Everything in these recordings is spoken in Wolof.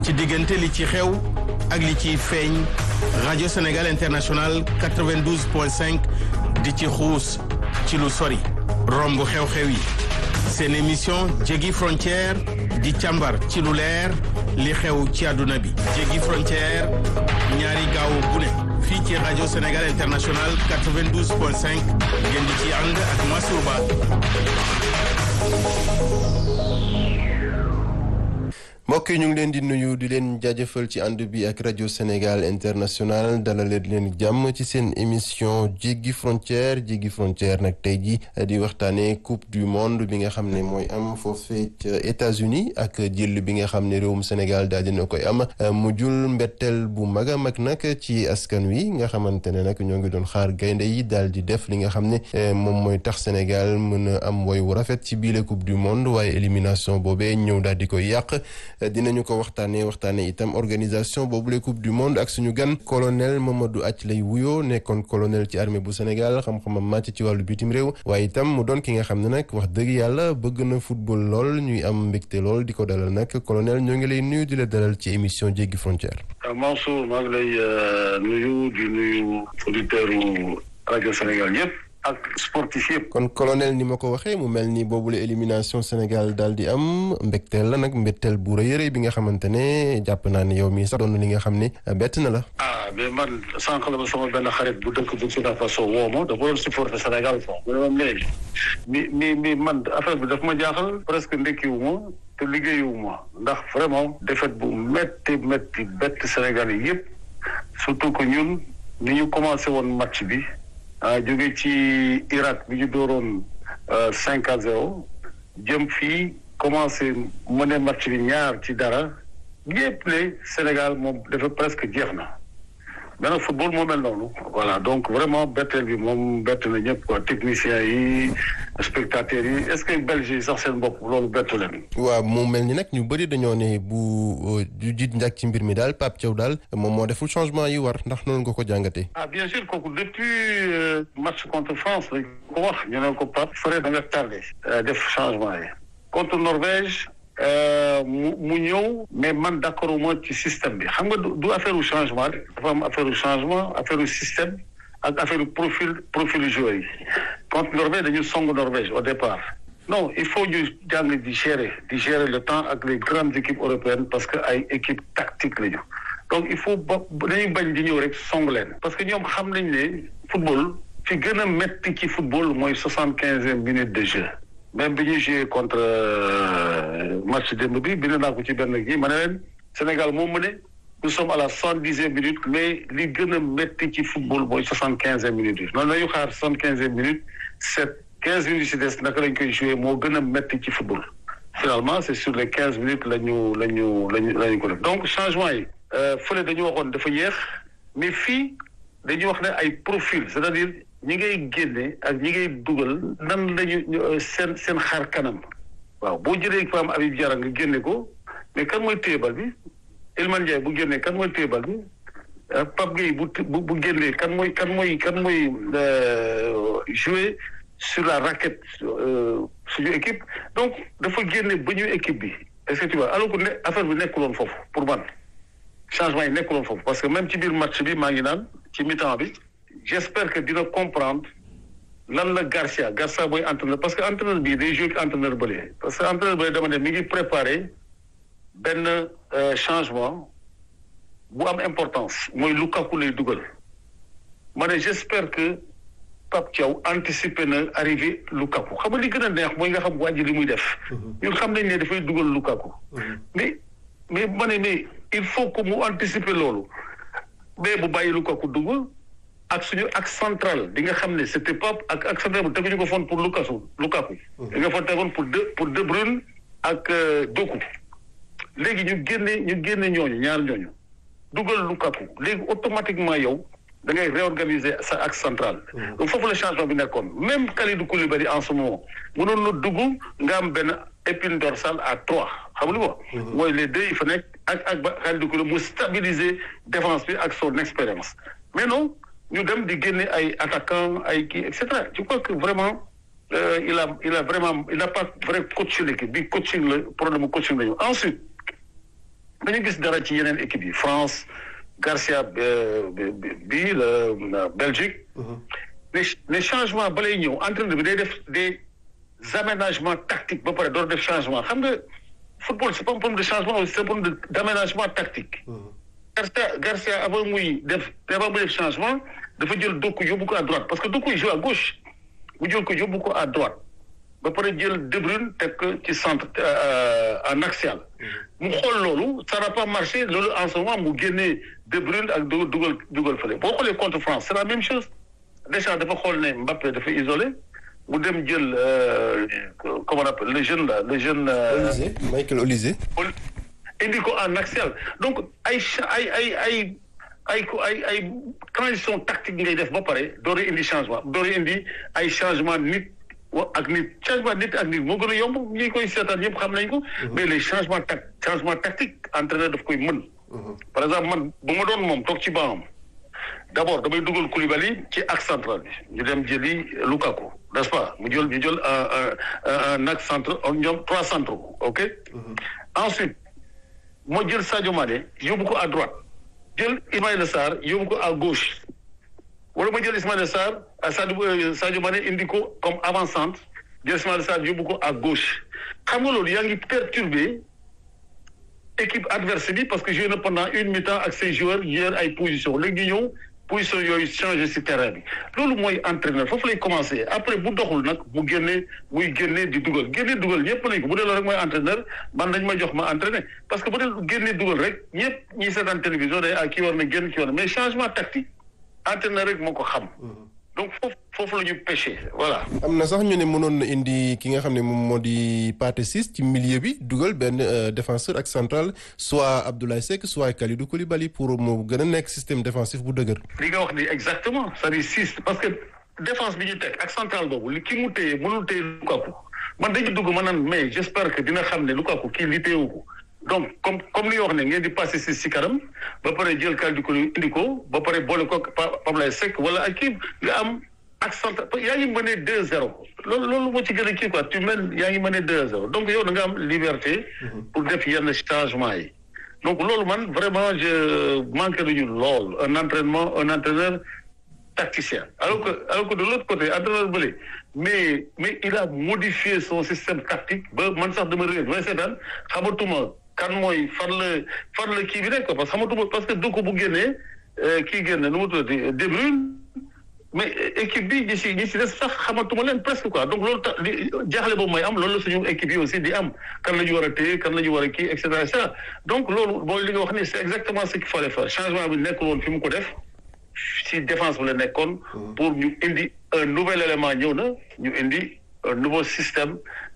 ci diggante li ci xew ak li ciy feeñ rajo Sénégal International 92.5 di ci xuus ci lu sori romb xew-xew yi seen émission jéggi frontière di càmbar ci lu leer li xew ci àdduna bi jéggi frontière ñaari gaaw bu ne fii ci rajo Sénégal International 92.5 ngeen di ci ànd ak Mansour Ba mbokk yi ñu ngi leen di nuyu di leen jaajëfal ci ànd bi ak rajo Sénégal international dalaleen leen jàmm ci seen émission jéggi frontière jéggi frontière nag tey ji di waxtaanee coupe du monde bi nga xam ne mooy am foofee ca États-Unis ak jël bi nga xam ne réewum Sénégal daal dina koy am mu jul mbetteel bu mag a mag nag ci askan wi nga xamante ne nag ñoo ngi doon xaar gaynde yi daal di def li nga xam ne moom mooy tax Sénégal mën a am woy wu rafet ci biile coupe du monde waaye élimination boobee ñëw daal di koy yàq. dinañu ko waxtaanee waxtaanee itam organisation boobu la coupe du monde ak suñu gan colonel Mamadou Ath lay wuyoo nekkoon colonel ci armée bu Sénégal xam-xamam màcc ci wàllu bitim réew waaye itam mu doon ki nga xam ne nag wax dëgg yàlla bëgg na football lool ñuy am mbégte lool di ko dalal nag colonel ñoo ngi lay nuyu di la dalal ci émission jéggi frontière. Mansour maa ngi lay nuyu di nuyu auditeur rajo Sénégal yëpp. ak sportif yëpp. kon colonel ni ma ko waxee mu mel ni boobule élimination Sénégal daal di am mbégteel la nag mbégteel bu rëy a rëy bi nga xamante ne jàpp naa ne yow mii sax doon li nga xam ne bett na la. ah mais man sànq la ma sama benn xarit bu dëkk Burkina Faso woo ma dafa doon supporter Sénégal foofu. mu ne ma léegi mi mi mi man affaire bi daf ma jaaxal presque ndekkiwu ma te liggéeyu ma ndax vraiment défaite bu métti métti bett Sénégal yi yëpp surtout que ñun ni ñu commencé woon match bi. ah jóge ci Irak bi ñu dooroon cinq à zéro jëm fii commencé mëne match bi ñaar ci dara yépp ne Sénégal moom dafa presque jeex na mais nag football moo mel noonu voilà donc vraiment betteel bi moom bett na ñëpp quoi techniciens yi spectateurs yi est-ce que Belgique yi sax seen bopp loolu bettu leen. waaw mu mel ni nag ñu bëri dañoo ne bu ju jiit njàkk ci mbir mi daal Pape Thiaw daal moom moo deful changement yi war ndax noonu nga ko jàngatee. ah bien sûr kooku depuis match contre France lañ ko wax ñu ne ko Pape Fred da nga tardé. def changement yi contre Norvège. mu mu ñëw mais man d'accord moo ci système bi xam nga du affaire u changement rek dafa am affaire u changement affaire u système ak affaire u profil profil joueur yi contre Norvège dañu song Norvège au départ non il faut ñu jàng di gérer di gérer le temps ak les grandes équipes européennes parce que ay équipe tactique lañu donc il faut ba dañuy bañ di ñëw rek song leen parce que ñoom xam nañ ne football fi gën a metti ci football mooy soixante quinzième minute de jeu même bi ñuy joué contre match démb bi bind naa ko ci benn gi ma ne leen Sénégal moo mëne nous sommes à la soixante dixième minute mais li gën a métti ci football mooy soixante quinzième minute yi noonu lañu xaar soixante quinzième minute sept quinze minutes si des naka lañ koy joué moo gën a métti ci football finalement c'est sur les quinze minutes la ñu la ñu lañu la ñu ko def donc changement yi fële dañu waxoon dafa yéex mais fii dañuy wax ne ay profil c'est-à-dire ñi ngay génne ak ñi ngay dugal nan lañu seen seen xar kanam waaw boo jëlee fa am Habib Diarra nga génne ko mais kan mooy téebal bi Iliman Ndiaye bu génnee kan mooy téebal bi Pape Gueye bu bu génnee kan mooy kan mooy kan mooy jouer sur la raquette suñu équipe donc dafa génne ba ñu équipe bi est-ce que tu vois alors que ne affaire bi nekkuloon foofu pour man changement yi nekkuloon foofu parce que même ci biir match bi maa ngi naan ci mi-temps bi j'espère que dina comprendre lan la Garcia Garcia mooy entraîneur parce que entraîneur bii day joué entraîneur bële parce que entraîneur bële dama ne mi ngi préparé benn changement bu am importance mooy Lukaku lay dugal ma ne j'espère que Pape Thiaw anticipé na arrivé Lukaku xam nga li gën a neex mooy nga xam wàññi li muy def ñun xam nañ ne dafay dugal Lukaku mais mais ma ne mais il faut que mu anticiper loolu mais bu bàyyi Lukaku dugal ak suñu ak central di nga xam ne c'était pas ak ak central bu teguñu ko foon pour Lukaku Lukaku di nga fa tegoon pour de pour De Bruyne ak Doku léegi ñu génne ñu génne ñooñu ñaar ñooñu dugal Lukaku léegi automatiquement yow da ngay réorganiser sa axe central donc foofu la changement bi nekkoon même Kalidou Koulibaly en ce moment mënoon na dugg nga am benn épine dorsale à trois xam nga li mooy les deux yi fa nekk ak ak ba Kalidou Koulibaly mu stabiliser défense bi ak son expérience mais non ñu dem di génne ay attaquant ay kii et cetera je crois que vraiment il a il a vraiment il n'a pas vrai coaché l'équipe bi coaching la problème coaching la ñu ensuite dañu gis dara ci yeneen équipe yi France Garcia bi la Belgique les les changements ba lay ñëw entraîneur bi day def des aménagements tactiques ba pare door def changement xam nga football c'est pas un problème de changement c'est un problème d'aménagement tactique Garcia Garcia avant muy def avant muy def changement dafa jël Doku yóbbu ko à droite parce que Doku il joue à gauche mu jël ko yóbbu ko à droite ba pare jël De Bruyne teg ko ci centre en axial mu xool loolu ça n'a pas marché loolu en ce moment mu génnee De Bruyne ak dugal dugal fële boo xoolee contre France c'est la même chose déjà dafa xool ne Mbappé dafa isolé mu dem jël comment on appelle le jeune là le jeune. Olysée Michael Olysée. indi ko en axial donc ay ay ay ay ay ay ay transition tactique ngay def ba pare door indi changement door indi ay changement nit ak nit changement nit ak nit moo gën a yomb ñi koy seetaan yëpp xam nañ ko. mais les changements tac changement tactique entraîneur daf koy mën. par exemple man bu ma doon moom toog ci banam d'abord damay dugal Koulibaly ci axe central bi ñu dem jëli Lukaku n'est-ce pas mu jël ñu jël un un axe central ñoom trois centraux ok. ensuite moo jël Sadio Mané yóbbu ko à droite jël Ismaïla Sarr yóbbu ko à gauche wala ma jël Ismaïla Sarr Sadio Sadio Mané indi ko comme avant-centre jël Ismaïla Sarr yóbbu ko à gauche xam nga loolu yaa ngi perturbé équipe adverse bi parce que joué na pendant une mi-temps ak ses joueurs yor ay position léegi ñu ñëw position yooyu changé ci terrain bi loolu mooy entraîneur foofu lay commencé après bu doxul nag mu génne muy génne di dugal génne dugal ñëpp nañ ko bu dee loolu rek mooy entraîneur man dañ ma jox ma entraîner parce que bu dee génne dugal rek ñëpp ñi seetaan télévision day ah kii war na génn kii war na mais changement tactique entraîneur rek moo ko xam donc foofu foofu la ñu pêché voilà. am na sax ñu ne mënoon na indi ki nga xam ne moom moo di Pathé Ciss ci milieu bi dugal benn défenseur ak central soit Abdoulaye Seck soit Kalidou Koulibaly pour mu gën a nekk système défensif bu dëgër. li nga wax ni exactement c'est-à-dire Ciss parce que défense bi ñu teg ak central boobu li ki mu téye mënul téye Lukaku man dañu dugg ma naan mais j'espère que dina xam ne Lukaku kii li téyewu ko donc comme comme li nga wax ne ngeen di passé si si kanam ba pare jël Kalidou Koulibaly indi ko ba pare boole ko Abdoulaye Seck wala ak kii nga am. ak centre yaa ngi mëne deux zéro loolu loolu moo ci gën a kii quoi tu mènes yaa ngi mëne deux zéro donc yow da nga am liberté pour def yenn changement yi donc loolu man vraiment je manque nañu lool un entraînement un entraîneur tacticien alors que alors que de l'autre côté entraîneur bële mais mais il a modifié son système tactique ba man sax dama réer may seetaan xamatuma kan mooy fan la fan la kii bi nekk parce que xamatuma parce que du ko bu génnee kii génne nu mu tuddati De Bruyne mais équipe bi ñi si ñi si des sax xamatuma leen presque quoi donc loolu tax li jaaxle boobu mooy am loolu la suñu équipe yi aussi di am kan la ñu war a téye kan la ñu war a kii et cetera et cetera donc loolu mooy li nga wax ni c'est exactement ce qu'il fallait faire changement bi nekkul woon fi mu ko def si défense bi la nekkoon pour ñu indi un nouvel élément ñëw na ñu indi un nouveau système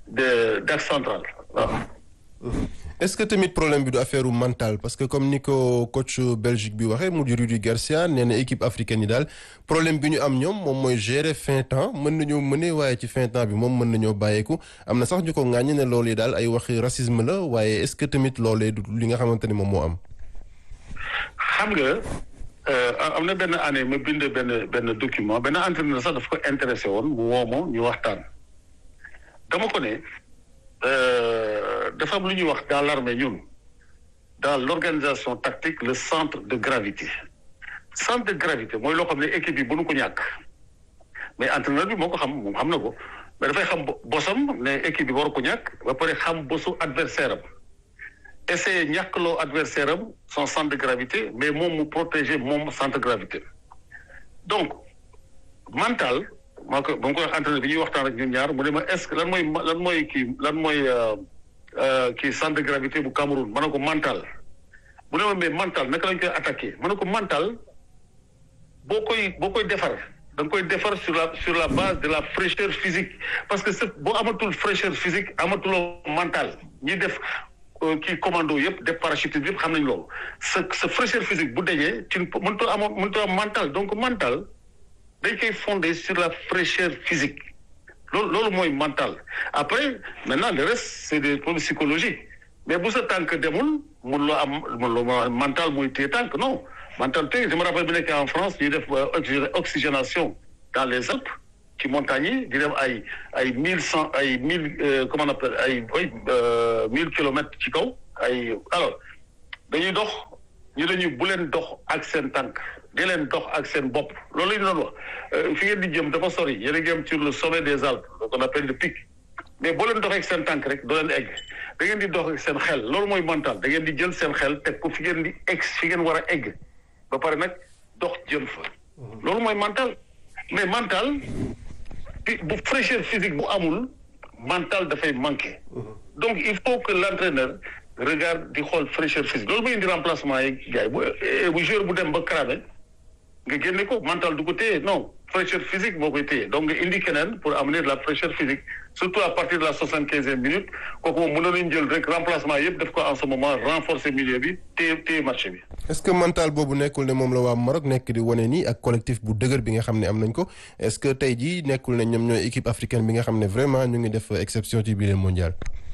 de d'axe central waaw est-ce que tamit problème bi du affaire mental parce que comme ni ko coach Belgique bi waxee mu di Rudi Garcia nee na équipe africaine yi daal problème bi ñu am ñoom moom mooy gérer fin temps mën nañoo mëne waaye ci fin temps bi moom mën nañoo bàyyeeku am na sax ñu ko ŋàññi ne loolu yi daal ay waxi racisme la waaye est-ce que tamit loolee du li nga xamante ni moom moo am. xam nga am na benn année ma bind benn benn document benn entraîneur sax dafa ko intéressé woon mu woo ma ñu waxtaan dama ko ne. dafa am lu ñuy wax dans l'armée ñun dans l'organisation tactique le centre de gravité centre de gravité mooy loo xam ne équipe yi bu nu ko ñàkk mais entraîneur bi moo ko xam moom xam na ko mais dafay xam bosam ne équipe bi waru ko ñàkk ba pare xam bosu adversaire am essayer ñàkkloo adversaire am son centre de gravité mais moom mu protéger moom centre de gravité donc mental maa ko ba mu koy wax entraîneur bi ñuy waxtaan ak ñun ñaar mu ne ma est-ce que lan mooy lan mooy kii lan mooy kii centre de gravité bu Cameroun ma ne ko mental mu ne ma mais mental naka lañ koy attaquer ma ne ko mental boo koy boo koy defar da nga koy defar sur la sur la base de la fraîcheur physique parce que c'est boo amatul fraîcheur physique amatuloo mental ñi def kii commando yëpp def parachutisme yëpp xam nañ loolu sa sa fraîcheur physique bu dajee ci mënutoo amoo mënutoo am mental donc mental dañ koy fondé sur la fraîcheur physique loolu loolu mooy mental après maintenant le reste c'est des problèmes psychologiques mais bu sa tànk demul mun loo am mun loo mental mooy téye tànk non mental téye je me rappelle bi nekkee en France ñuy def oxygénation dans les Alpes ci montagnes yi di dem ay ay mille cent ay mille comment on appelle ay ay mille kilomètres ci kaw ay alors dañuy dox ñu dañuy bu leen dox ak seen tànk di leen dox ak seen bopp loolu la ñu doon wax fi ngeen di jëm dafa sori yéen a ngi am sur le sommet des Alpes ce qu'on appelle le pic mais boo leen doxee ak seen tànk rek doo leen egg da ngeen di dox ak seen xel loolu mooy mental da ngeen di jël seen xel teg ko fi ngeen di egg fi ngeen war a egg ba pare nag dox jëm fa loolu mooy mental mais mental bu fraîcheur physique bu amul mental dafay manqué donc il faut que l'entraîneur regarde di xool fraîcheur physique loolu mooy indi remplacement yi gars yi bu bu joueur bu dem ba cramé nga génne ko mental du ko téye non fraîcheur physique moo koy téye donc nga indi keneen pour amener de la fraîcheur physique surtout à partir de la soixante quinzième minute kooku moom mënoon nañu jël rek remplacement yëpp def ko en ce moment renforcer milieu bi téye téye match bi. est-ce que mental boobu nekkul ne moom la waa Maroc nekk di wane nii ak collectif bu dëgër bi nga xam ne am nañ ko est-ce que tey jii nekkul ne ñoom ñooy équipe africaine bi nga xam ne vraiment ñu ngi def exception ci biir mondial.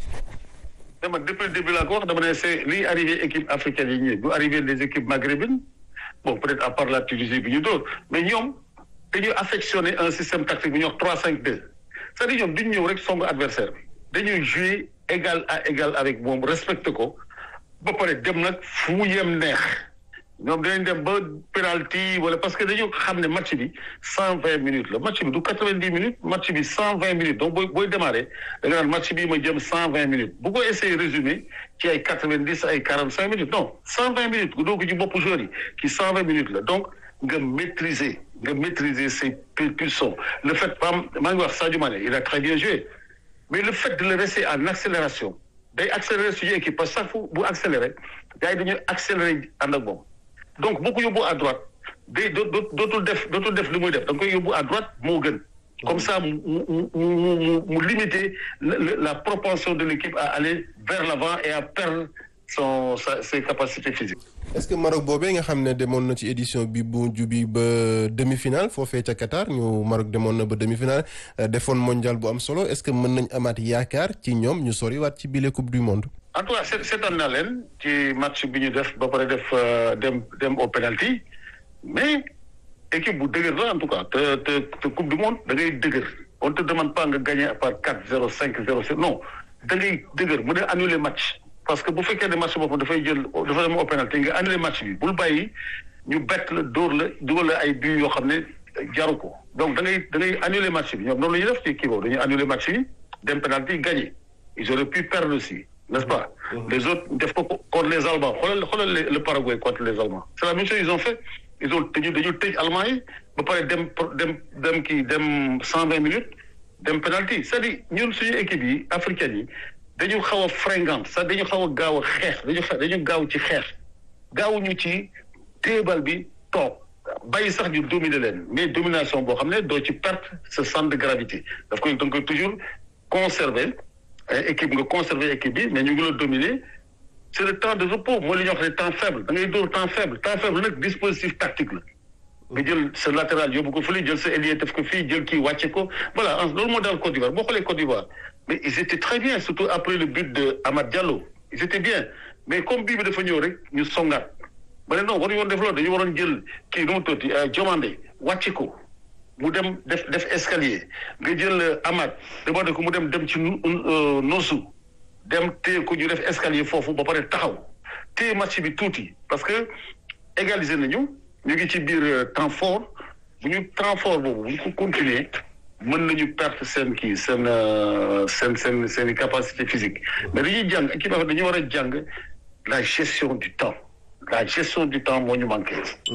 dama depuis le début laa ko wax dama ne c'est liy arrivé équipe africaine yi ñëw du arrivé des équipes maghrébines bon peut-être à part la Tunisie bi ñu dóor mais ñoom dañuy affectionner un système tactique bu ñuy wax trois cinq deux c'est-à-dire ñoom duñ ñëw rek songu adversaire bi dañuy jouer égal à égal avec moom respecté ko ba pare dem nag fu mu yem neex ñoom dinañ dem ba penalty wala parce que dañoo xam ne match bi cent vingt minutes la match bi du quatre vingt dix minutes match bi cent vingt minutes donc booy booy démarrer da nga naan match bii ma jëm cent vingt minutes bu ko essayer résumé ci ay quatre vingt dix ay quarante cinq minutes non cent vingt minutes nga doog ci bopp joueur yi ci cent vingt minutes la donc nga maîtriser nga maîtriser ses pulsions le fait pam maa ngi wax Sadio Mané il a très bien joué mais le fait de le laisser en accélération day accélérer suñu équipe parce que chaque fois bu accélérer gars yi dañuy accélérer ànd ak moom donc boo ko yóbbu à droite day dootul def dootul def li muy def da nga koy yóbbu à droite moo gën comme ça mu mu mu mu mu limiter la propension de l'équipe à aller vers l'avant et à perdre son sa ses capacités physiques. est-ce que Maroc boobee nga xam ne demoon na ci édition bi bu jubi ba demi-finale foofee ca Qatar ñu Maroc demoon na ba demi-finale defoon mondial bu am solo est-ce que mën nañ amaat yaakaar ci ñoom ñu soriwaat ci bile coupe du monde. en tout cas seetaan naa leen ci match bi ñu def ba pare def dem dem au penalty mais équipe bu dëgër la en tout cas te te te coupe du monde da ngay dëgër on te demande pas nga gagner par quatre zéro cinq zéro sept non da ngay dëgër mu ne annuler match parce que bu fekkee ne match boobu dafay jël dafa dem au penalty nga annuler match bi bul bàyyi ñu bett la dóor la dugal la ay buts yoo xam ne jaru ko donc da ngay da ngay annuler match bi ñoom noonu la ñuy def ci kii boobu dañuy annuler match bi dem penalty gagner ils auraient pu perdre aussi n'est-ce pas les autres def ko contre les Allemands xoolal xoolal le Paraguay contre les Allemands c'est la même chose ils ont fait ils ont dañu dañu tëj Allemands yi ba pare dem dem dem kii dem cent vingt minutes dem penalty c'est-à-dire ñun suñu équipe yi africaines yi dañu xaw a fringante sax dañu xaw a gaaw a xeex dañu dañu gaaw ci xeex gaawuñu ci téebal bi toog bàyyi sax ñu dominer leen mais domination boo xam ne doo ci perte ce centre de gravité daf koy da nga koy toujours conserver équipe nga conserver équipe bi mais ñu ngi la dominer c'est le temps de repos mooy li ñuy wax ne temps faible da ngay dóor temps faible temps faible nag dispositif tactique la nga jël sa latéral yóbbu ko fële jël sa ailier def ko fii jël kii wàcce ko voilà loolu moo daal Côte d'Ivoire boo xoolee Côte d'Ivoire mais ils étaient très bien surtout après le but de Amad Diallo ils étaient bien mais comme bii bi dafa ñëw rek ñu songaat ba ne non waruñu woon def loolu dañu waroon jël kii nu mu tuuti Diomandé wàcce ko mu dem def def escalier nga jël Amad demandé ko mu dem dem ci Nosu dem téye ko ñu def escalier foofu ba pare taxaw téye match bi tuuti parce que égaliser nañu ñu ngi ci biir temps fort bu ñu temps fort boobu bu ñu ko continuer mën nañu perte seen kii seen seen seen seen i capacité physique mais dañuy jàng équipe dañuy war a jàng la gestion du temps la gestion du temps moo ñu manqué.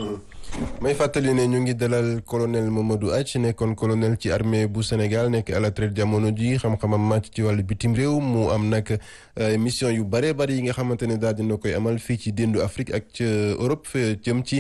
may fàttali ne ñu ngi dalal colonel Mamadou Athie nekkoon colonel ci armée bu Sénégal nekk à la retraite jamono ji xam-xamam màcc ci wàllu bitim réew mu am nag mission yu bëree bëri yi nga xamante ne daal dina koy amal fii ci déndu Afrique ak ca Europe jëm ci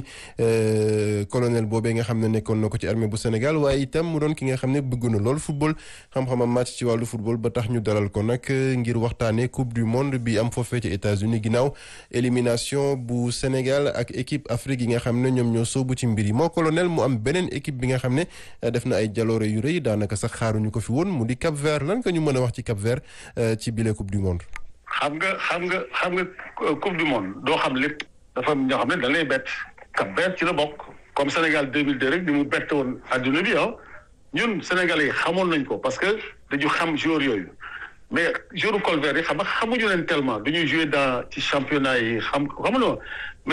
colonel boobee nga xam ne nekkoon na ko ci armée bu Sénégal waaye itam mu doon ki nga xam ne bëgg na lool football xam-xamam màcc ci wàllu football ba tax ñu dalal ko nag ngir waxtaanee coupe du monde bi am foofee ci États-Unis ginnaaw élimination bu Sénégal ak équipe Afrique yi nga xam ne ñoom ñoo soobu ci mbir yi moo colonel mu am beneen équipe bi nga xam ne def na ay jaloore yu rëy daanaka sax xaaruñu ko fi woon mu di Cap Vert lan nga ñu mën a wax ci Cap Vert ci bile coupe du monde. xam nga xam nga xam nga coupe du monde doo xam lépp dafa am ñoo xam ne dañ lay bett Cap Vert ci la bokk comme Sénégal 2002 rek ni mu bett woon adduna bi ah ñun Sénégalais yi xamoon nañ ko parce que dañu xam joueur yooyu mais jour col vert yi xam nga xamuñu leen tellement du ñuy jouer dans ci championnat yi xam xamuñu